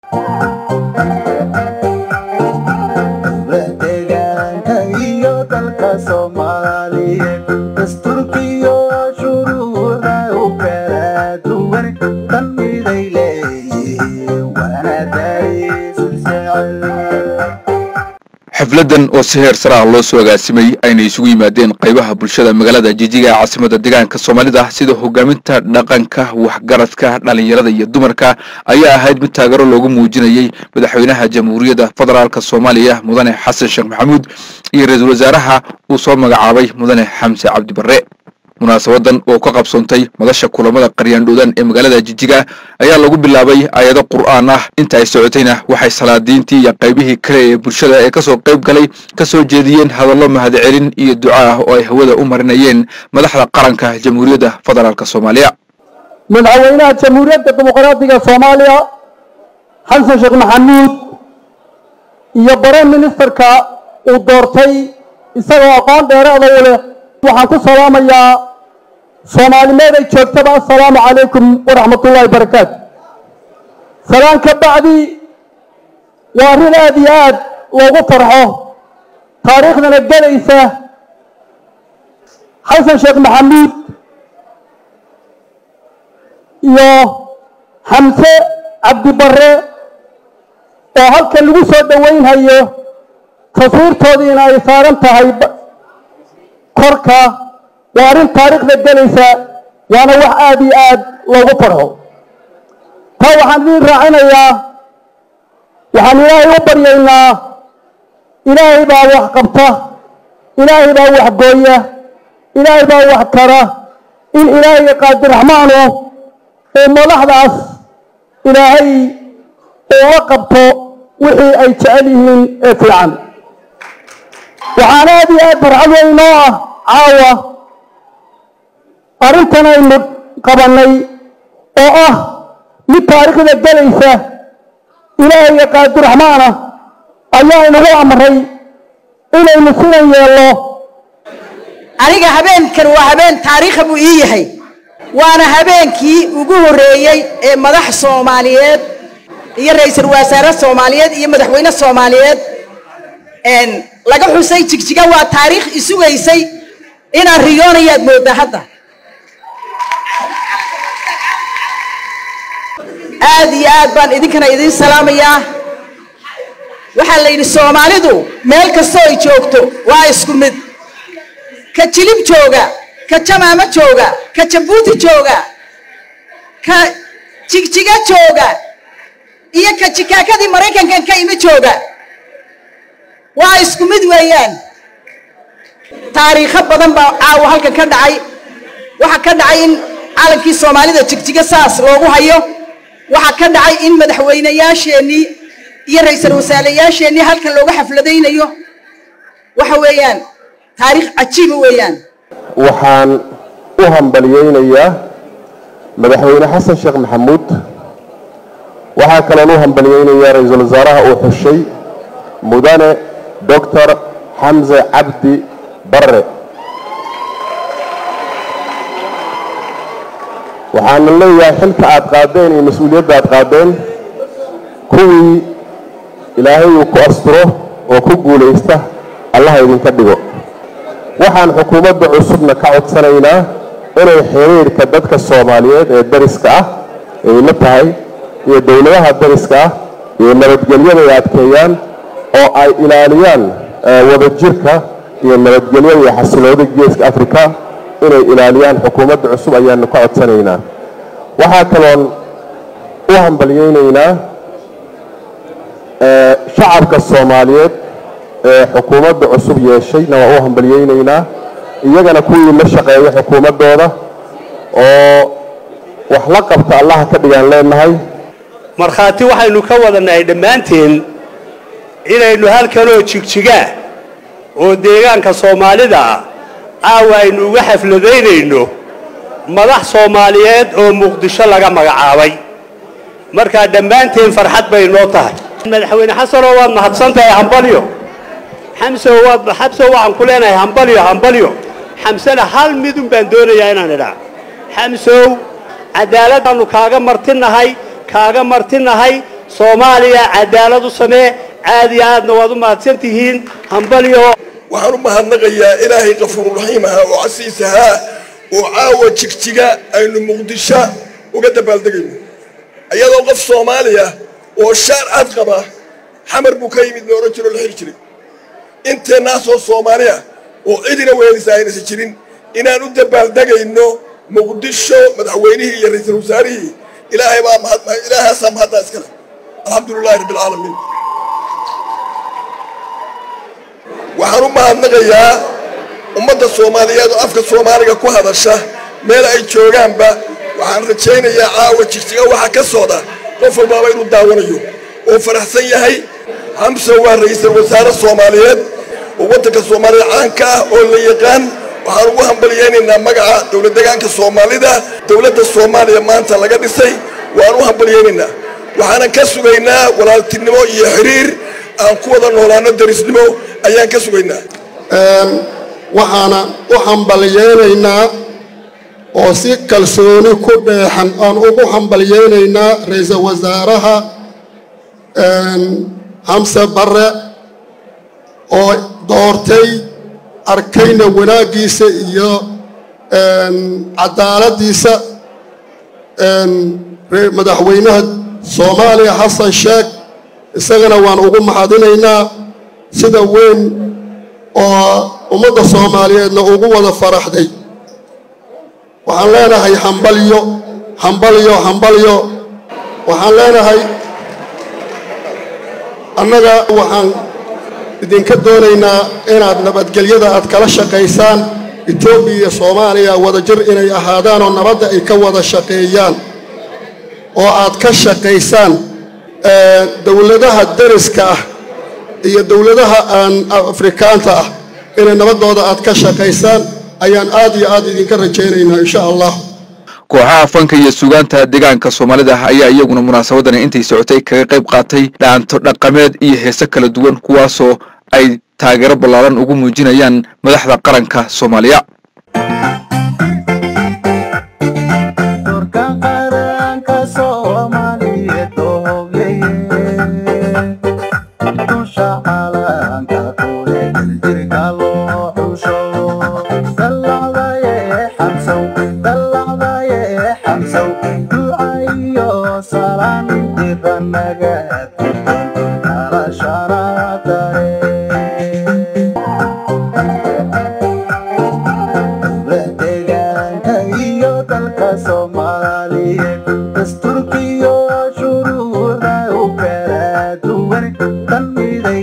deegaanka iyo dalka soomaaliyeed dastuurkiyo shuruucda u kala duwan tan miday leeyihiin waana dariisu jecel xafladan oo si heer sare ah loo soo agaasimay ayna isugu yimaadeen qaybaha bulshada magaalada jijiga ee caasimada deegaanka soomaalida sida hogaaminta dhaqanka waxgaradka dhalinyarada iyo dumarka ayaa ahayd mid taageero loogu muujinayey madaxweynaha jamhuuriyadda federaalk soomaaliya mudane xasan sheekh maxamuud iyo ra-iisul wasaaraha uu soo magacaabay mudane xamse cabdi barre munaasabadan oo ka qabsoontay madasha kulamada qaryaandhoodan ee magaalada jijiga ayaa lagu bilaabay aayado qur'aan ah inta ay socotayna waxay salaadiintii iyo qaybihii kale ee bulshada ee kasoo qayb galay kasoo jeediyeen hadallo mahadcelin iyo duca ah oo ay hawada u marinayeen madaxda qaranka jamhuuriyadda federaalk soomaaliya madaxweynaha jamhuuriyadda dimuqraadiga soomaaliya xasan sheekh maxamuud iyo bare ministerka uu doortay isagoo aqoon dheeraada u leh waxaan ku salaamayaa soomaalimeed ay joogtaba assalaamu calaykum waraxmatullaahi barakaatu salaan ka bacdi waa arrin aada iyo aad loogu farxo taariikhdana gelaysa xasan sheekh maxamuud iyo xamse cabdi barre oo halkan lagu soo dhoweynhayo taswiirtoodiina ay saaran tahay korka waa arrin taariikhda gelaysa waana wax aada iyo aad loogu farxo taa waxaan idiin raacinayaa waxaan ilaahay u baryaynaa ilaahay baa wax qabta ilaahay baa wax gooya ilaahay baa wax tara in ilaahay qaadiraxmaanu uu madaxdaas ilaahay uga qabto wixii ay jecel yihiin ee fiican waxaan aada iyo aad farxad weyn noo ah caawa arrintan aynu qabannay oo ah mid taariikhda gelaysa ilaahay qaadiraxmaana ayaa inagu amray inaynu sidan yeelno aniga habeenkan waa habeen taariikha buu ii yahay waana habeenkii ugu horreeyey ee madax soomaaliyeed iyo ra-iisul wasaare soomaaliyeed iyo madaxweyne soomaaliyeed laga xusay jigjiga waa taariikh isugaysay inaad riyoonayaad mooddaa hadda aad iyo aad baan idinkana idiin salaamayaa waxaa la yidhi soomaalidu meel kastoo ay joogto waa isku mid ka jilib jooga ka jamaamo jooga ka jabuuti jooga ka jigjiga jooga iyo ka jikaakadii maraykankan ka imi jooga waa isku mid weeyaan taariikho badan baa caawa halkan ka dhacay waxaa ka dhacay in calankii soomaalida jigjiga saas loogu hayo waxaa ka dhacay in madaxweynayaasheenii iyo ra-iisul wasaarayaasheenii halkan looga xafladaynayo waxa weeyaan taariikh cajiiba weeyaan waxaan u hambaliyeynayaa madaxweyne xasan sheekh maxamuud waxaa kaloon u hambaliyeynayaa ra-iisul wasaaraha uu xushay mudane doctor xamse cabdi barre waxaana leeyahay xilka aad qaadeen iyo mas-uuliyadda aad qaadeen kuwii ilaahay uu ku asturo oo ku guulaysta allaha idinka dhigo waxaan xukuumadda cusubna ka codsanaynaa inay xiriirka dadka soomaaliyeed ee dariska ah ay la tahay iyo dowladaha dariska ah iyo nabadgelyada ay adkeeyaan oo ay ilaaliyaan wadajirka iyo nabadgelyada iyo xasilooda geeska africa inay ilaaliyaan xukuumadda cusub ayaanu ka codsanaynaa waxaa kaloon u hambalyeynaynaa shacabka soomaaliyeed ee xukuumadda cusub yeeshayna waa u hambalyeynaynaa iyagana kuwii la shaqeeya xukuumaddooda oo wax la qabta allaha ka dhigaan leenahay markhaati waxaynu ka wadannahay dhammaanteen inaynu halkanoo jigjigaa oo deegaanka soomaalida ah caawa aynu uga xafladaynayno madax soomaaliyeed oo muqdisho laga magacaabay markaa dhammaanteen farxad bay noo tahay madaxweyne xasanoo waad mahadsan tahay hambalyo xamsow waad xabsow waxaan ku leenahay hambalyo hambalyo xamsena hal midun baan doonayaa inaan idhaa xamsow cadaaladdaannu kaaga martinahay kaaga martinahay soomaaliya cadaalad u samee aad iyo aadna waad u mahadsan tihiin hambalyo waxaan u mahadnaqayaa ilaahay kafuururaxiim ahaa oo casiis ahaa oo caawa jigjiga aynu muqdisho uga dabaaldegayno iyadoo qof soomaaliya oo shaar cad qaba xamar buu ka yimid la odhan jiro la xiri jiray inteennaasoo soomaaliya oo cidina weelisa aynasa jirin inaan u dabaaldegayno muqdisho madaxweynihii iyo ra-iisul wasaarihii ilaahay baa mahad ilaahaasaa mahaddaa iskale alxamdu lilahi rabbi alcaalamiin waxaan u mahadnaqayaa ummadda soomaaliyeed oo afka soomaaliga ku hadasha meel ay joogaanba waxaan rajaynayaa caawa jigjiga waxa ka socda qof walbaaba inuu daawanayo oo faraxsan yahay xamse waa ra-iisul wasaare soomaaliyeed oo waddanka soomaaliya caanka ah oo la yaqaan waxaan ugu hambalyaynaynaa magaca dowlad degaanka soomaalida dowladda soomaaliya maanta laga dhisay waan u hambalyaynaynaa waxaanan ka sugaynaa walaaltinimo iyo xiriir aan ku wada noolaano darisnimo ayaan ka sugaynaa waxaana u hambalyaynaynaa oo si kalsooni ku dheexan aan ugu hambalyaynaynaa ra-iisul wasaaraha xamse barre oo doortay arkayna wanaaggiisa iyo cadaaladdiisa madaxweynaha soomaaliya xasan sheekh isagana waan ugu mahadinaynaa sida weyn oo ummadda soomaaliyeedna ugu wada faraxday waxaan leenahay hambalyo hambalyo hambalyo waxaan leenahay annaga waxaan idinka doonaynaa inaad nabadgelyada aad kala shaqaysaan etoobiya iyo soomaaliya wadajir inay ahaadaan oo nabadda ay ka wada shaqeeyaan oo aad ka shaqaysaan dowladaha dariska ah iyo dowladaha aan afrikaanta ah inay nabaddooda aad ka shaqaysaan ayaan aad iyo aad idinka rajaynaynaa insha allah kooxaha fanka iyo sugaanta deegaanka soomaalida ayaa iyaguna munaasabadani intay socotay kaga qayb qaatay dhaanto dhaqameed iyo heese kala duwan kuwaasoo ay taageero ballaaran ugu muujinayaan madaxda qaranka soomaaliya Turka qaranka Soomaaliyeed oo hoggaye. Dusha calanka kule jirka loo xusho. Dallacdaye xamsow, dallacdaye xamsow. Duca iyo salaan diran naga tukan, noloshana dareen. deegaanka iyo dalka soomaaliyeed dastuurkiyo shuruucda u kala duwan tan miday